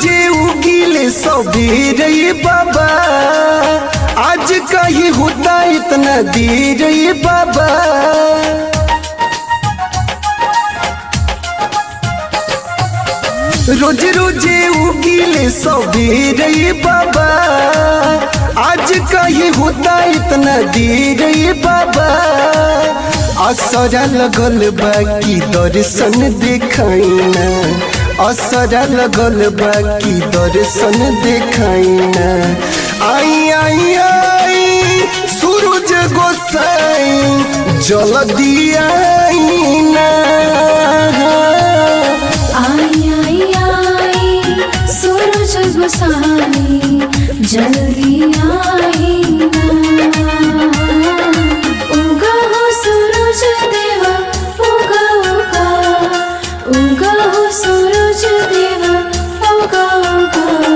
रोजे उगीले सबेरे ये बाबा आज कहीं होता इतना देर ये बाबा रोज रोजे उगीले सबेरे ये बाबा आज कहीं होता इतना देर ये बाबा असरा लगल बाकी दर्शन देखाइना असरा लगल बाकी दर्शन देखाइना आई आई आई सूरज गोसाई जल्दी आईना आई आई आई सूरज गोसाई जल्दी आई ना उगा हो सूरज देवा उगा उगा उगा हो सूरज देवा उगा उगा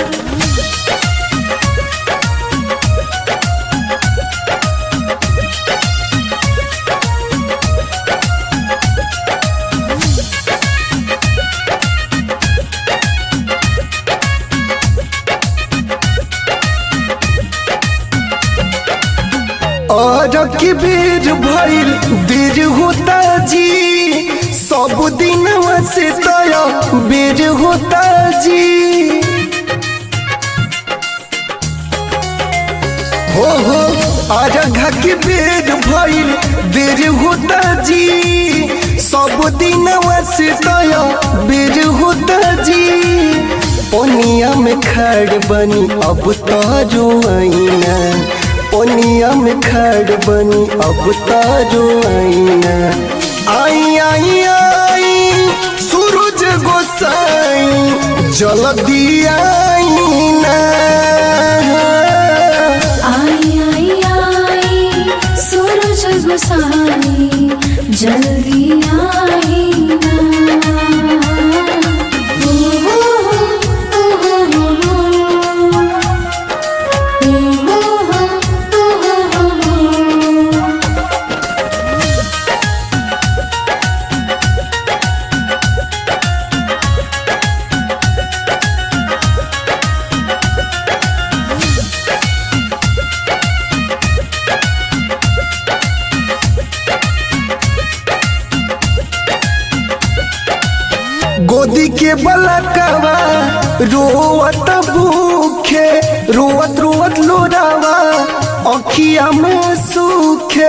और की बेर भइल बेर होता जी सब दिन से तया बेर होता जी हो हो आरघा के बेर भइल बेर होता जी सब दिन से तया बेर होता जी पनिया में खड़ बनी अब तारो आईना पनिया में खड़ बनी अब तारो आईना आई आई आई सूरज गोसाई जल्दी आईना आई आई आई सूरज गोसाई जल्दी आई ना ओ हो हो, ओ हो हो हो। ओ हो हो, ओ हो हो हो। गोदी के बलकवा रोवत भूखे रोवत रोवत लोरावा अखिया में सूखे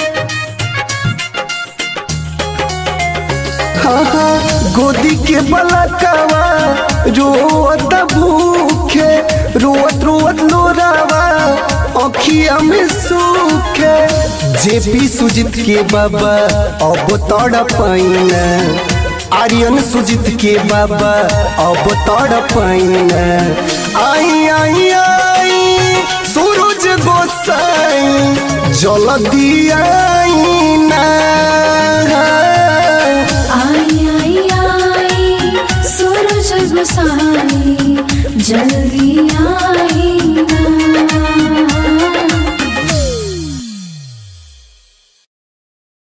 हाँ हाँ गोदी के बलकवा रोवत भूखे रोवत रोवत लोरावा अखिया में सूखे जेपी सुजित के बाबा अब तड़ पाइना आर्यन सुजित के बाबा अब तड़ पाइना आई आई आई सूरज गोसाई जल्दी आईना आई आई आई सूरज गोसाई जल्दी आई